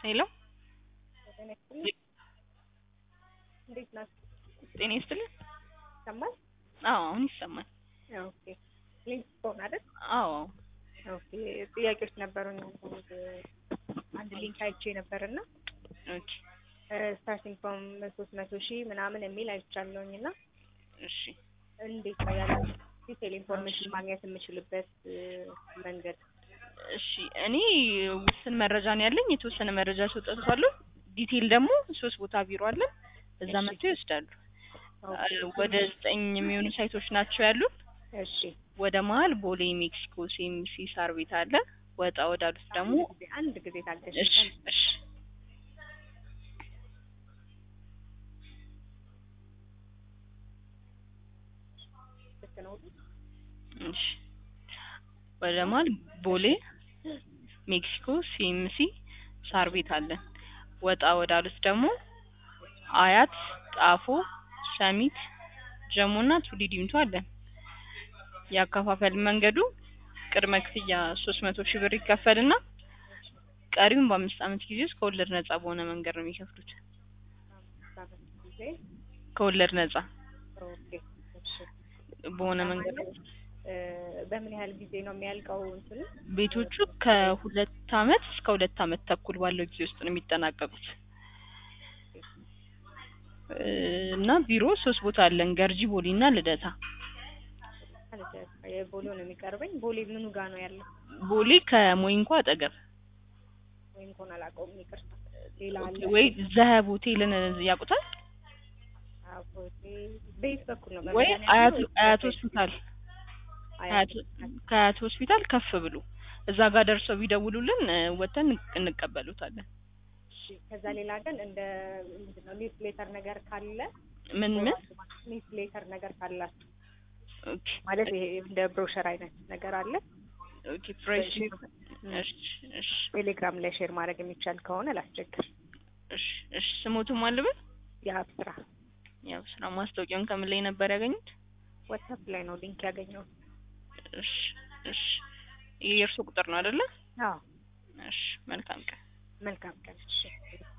ሄሎ ጤና ይስጥልኝ። እንዴት ናችሁ? ጤና ይስጥልኝ። ይሰማል? አዎ አሁን ይሰማል። ኦኬ። ሊንክ ፎን አይደል? አዎ ኦኬ። ጥያቄዎች ነበሩኝ። አንድ ሊንክ አይቼ ነበርና ኦኬ ስታርቲንግ ፍሮም ሶስት መቶ ሺህ ምናምን የሚል አይቻለሁኝ እና እሺ እንዴት ነው ያለው ዲቴል ኢንፎርሜሽን ማግኘት የምችልበት መንገድ? እሺ እኔ ውስን መረጃ ነው ያለኝ። የተወሰነ መረጃ ሰጥቷለሁ። ዲቴል ደግሞ ሶስት ቦታ ቢሮ አለን። እዛ እሺ። መጥተው ይወስዳሉ። ኦኬ። ወደ ዘጠኝ የሚሆኑ ሳይቶች ናቸው ያሉን። እሺ። ወደ መሀል ቦሌ ሜክሲኮ ሲኤምሲ ሳር ቤት አለ። ወጣ ወዳሉት ደግሞ አንድ ጊዜ- አንድ ጊዜ ታገሽ። እሺ እሺ ልክ ነው። እሺ ወደ መሀል ቦሌ ሜክሲኮ ሲኤምሲ ሳር ቤት አለን። ወጣ ወዳሉት ደግሞ አያት፣ ጣፎ፣ ሰሚት፣ ጀሞና ቱሊ ዲምቱ አለን። ያከፋፈል መንገዱ ቅድመ ክፍያ ሶስት መቶ ሺህ ብር ይከፈልና ቀሪውን በአምስት ዓመት ጊዜ ውስጥ ከወለድ ነጻ በሆነ መንገድ ነው የሚከፍሉት። አምስት ጊዜ ከወለድ ነጻ ኦኬ። እሺ። በሆነ መንገድ እ፣ በምን ያህል ጊዜ ነው የሚያልቀው እንትኑ? ቤቶቹ ከሁለት ዓመት እስከ ሁለት ዓመት ተኩል ባለው ጊዜ ውስጥ ነው የሚጠናቀቁት። እ፣ እና ቢሮ ሶስት ቦታ አለን፣ ገርጂ፣ ቦሌ እና ልደታ። ማለት የቦሌው ነው የሚቀርበኝ። ቦሌ ምኑ ጋር ነው ያለው? ቦሌ ከሞይንኳ አጠገብ ወይም እንኳን አላውቀውም፣ ይቅርታ። ሌላ አለ ወይ ዘሀብ ሆቴልን ያውቁታል? አቦቴ ቤት በኩል ነው ወይ በመድኃኒዓለም አያት ወይስ አያት በቤት? ሆስፒታል አያት ከአያት ሆስፒታል ከፍ ብሎ እዛ ጋር ደርሰው ቢደውሉልን እ፣ ወጥተን እንቀበሉታለን። እሺ። ከዛ ሌላ ግን እንደ ምንድን ነው ኒውስ ሌተር ነገር ካለ ምን ምን ኒውስ ሌተር ነገር ካላችሁ ኦኬ ማለት ይሄ እንደ ብሮሸር አይነት ነገር አለ ኦኬ ፕራይስ እሺ እሺ ቴሌግራም ላይ ሼር ማድረግ የሚቻል ከሆነ ላስቸግር። እሺ እሺ ስሞቱም አለበት የሀብ ስራ ያው ስራ ማስታወቂያውን ከምን ላይ ነበር ያገኙት? ዋትሳፕ ላይ ነው ሊንክ ያገኘሁት። እሺ እሺ ይህ የእርሱ ቁጥር ነው አይደለ? አዎ እሺ መልካም ቀን። መልካም ቀን። እሺ